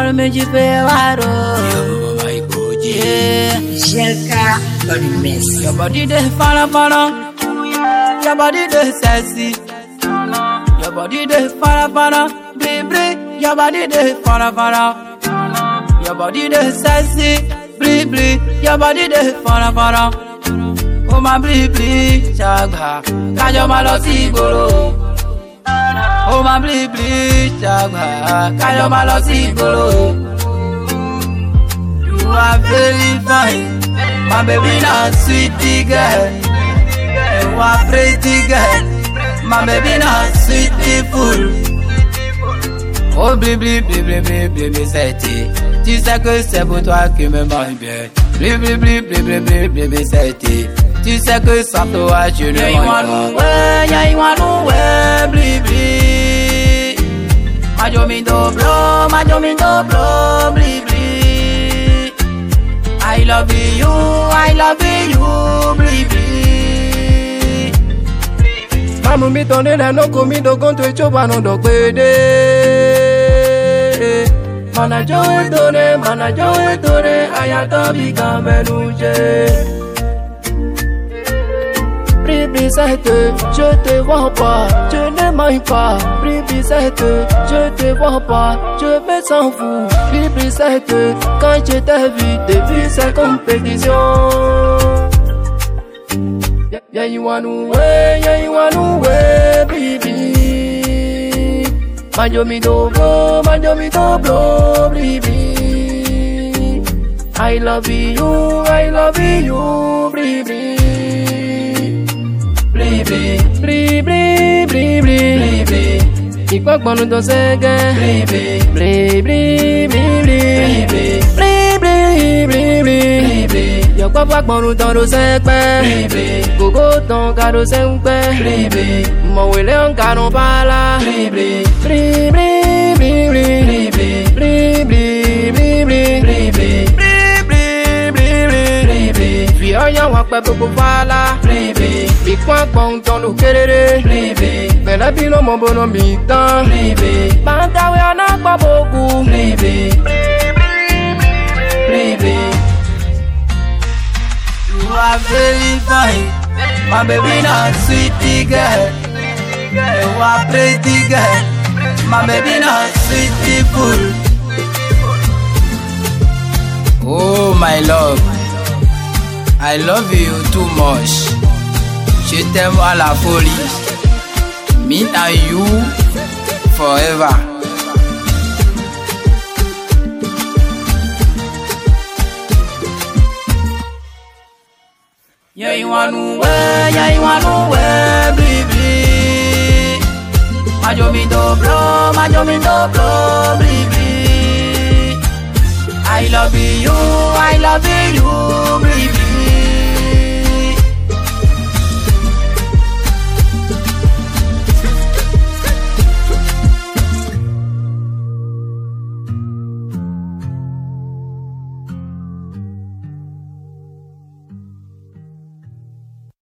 Ọ̀rọ̀ méjì pé wá rò. Yo, my body. Yeah. Jelka on the mess. Your body dey fara fara. Your body dey sexy. Your body dey fara fara. Baby, your body dey fara fara. Your body dey sexy. Bri bri, your body dey fara fara. Ó máa bri bri ṣàgbà. Kájọ máa lọ sí ìgboro. Ó máa bri bri ṣàgbà. Kájọ máa lọ sí ìgboro. You are very fine. My baby not sweetie girl. You are pretty girl. My baby not sweetie fool. Oh bli bli bli bli bli bli bli c'était. Tu sais que c'est pour toi qui me manque bien. Bli bli bli bli bli bli bli bli c'était. Tu sais que sans toi je ne manque pas. Ouais, yeah, you want ouais, bli bli. Majomi dobro, majomi dobro, bli bli. I love you, I love you, baby. Mamu mi tọ́ni lẹ́nu kò mí dogun tó ìjọba nù dọ̀gbẹ́dẹ́. Mànàjọ́ ètòrè, mànàjọ́ ètòrè, àyàtọ̀ bí kan mẹ́nu jẹ́. Ribisette, je te vois pas, je ne m'aime pas. Ribisette, je te vois pas, je me sens fou. Ribisette, quand je t'ai vu, t'ai vu cette compétition. Yeah, yeah, you want to way, yeah, you want to way, baby. Manjo mi dobro, manjo mi dobro, baby. I love you, I love you, baby. Baby, baby, baby, baby. Ìpàgbọ́nu tó ṣẹ́gẹ́. Baby, baby, baby, baby. Baby, baby, baby. Yọ̀pọ̀ pàgbọ́nu tán ló ṣẹ́pẹ́. Baby, kòkó tán ká ló ṣẹ́ ń pẹ́. Baby, mọ̀wé lé ń karùn-ún bala. Baby, baby, baby, baby. Baby, baby, baby. Fi ọyàn wọn pẹ gbogbo fàlà. Ìpọ́n àgbọ̀n tán ló kéré. Bẹ̀rẹ̀ bí ló mọ bọ́nà mi tán. Máa ń dáwé ọ̀nà pọ̀ bòkú. You are very fine. My baby not sweetie girl. You are pretty girl. My baby not sweetie fool. Oh my love. I love you too much. Je t'aime à la folie. Me and you forever. Yeah, you want to way, yeah, you want to way, baby. Majo mi dobro, majo mi dobro, baby. I love you, I love you, baby.